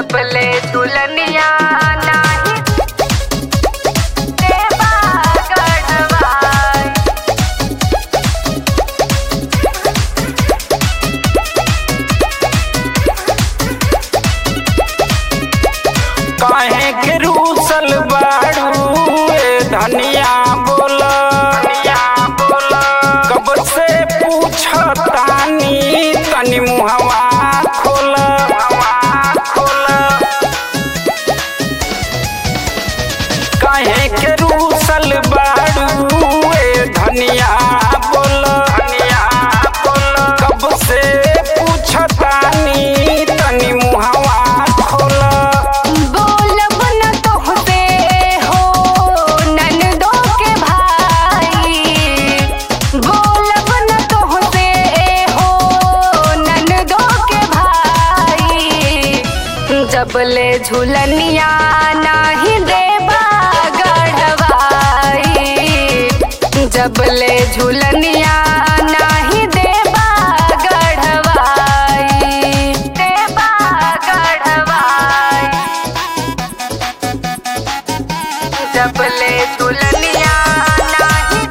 जबले झुलनिया नाही देवा गढ़वाई काहे के रूसल बाड़ू ए धनिया बोल धनिया बोल कब से पूछतानी तनी मुहवा खोल मुहवा खोल काहे के रूसल बाड़ू ए धनिया बोल धनिया बोल कब से पूछतानी तनी मुहवा खोल बोलब न तोहसे हो ननदो के भाई बोलब न तोहसे हो ननदो के भाई जबले झुलनिया नाही देबा गढ़वाई जबले झुलनिया नाही देबा गढ़वाई देबा गढ़वाई जबले झुलनिया नाही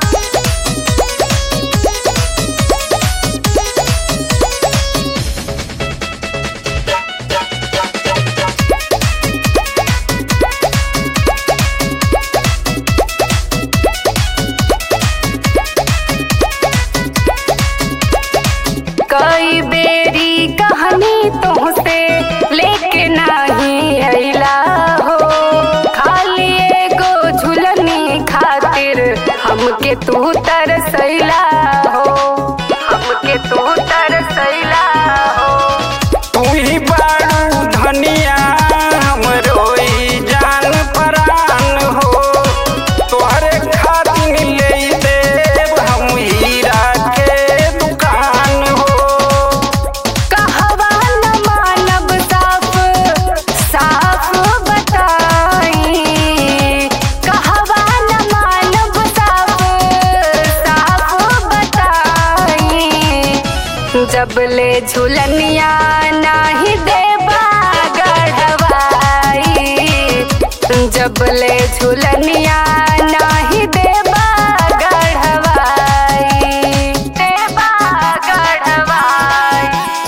कई बेरी कहानी तुमसे लेके नाही अइला हो खाली एगो झुलनी खातिर हमके तू तरसैला हो हमके तू तरसैला हो तू ही बाड़ू धनिया हमरो ई जान परान हो तोहरे खातिर ले देव हम हीरा के दुकान हो कहवा न मानब साफ साफ बताई कहवा न मानब साफ साफ बताई जबले झुलनिया नाही देबा गढ़वाई जबले झुलनिया नाही देबा गढ़वाई देबा गढ़वाई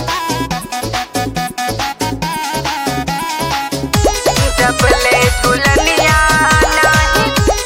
जबले झुलनिया नाही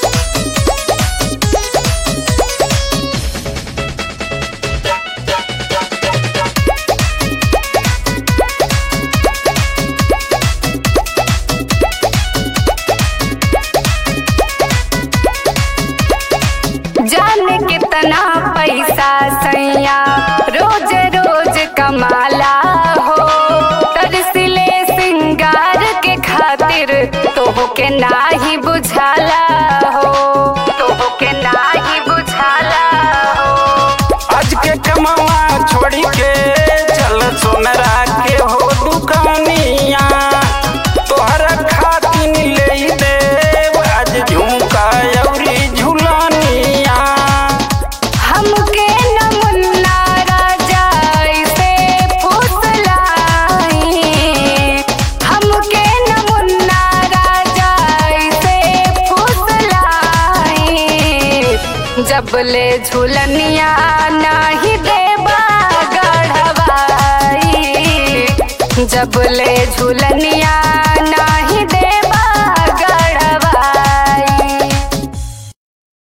जाने कितना पैसा सैया रोज रोज कमाला हो तरसिले सिंगार के खातिर तोहके नाही बुझाला हो तोहके नाही बुझाला हो आज के कमावा छोड़ी के चल सोनरा के हो दुकानिया तोहरा खातिर ले देव आज झुमका अउरी झुलानिया हमके न मुन्ना राजा ऐसे फुसलाई हमके न मुन्ना राजा ऐसे फुसलाई जबले झुलनिया नाही देबा गढ़वाई जबले झुलनिया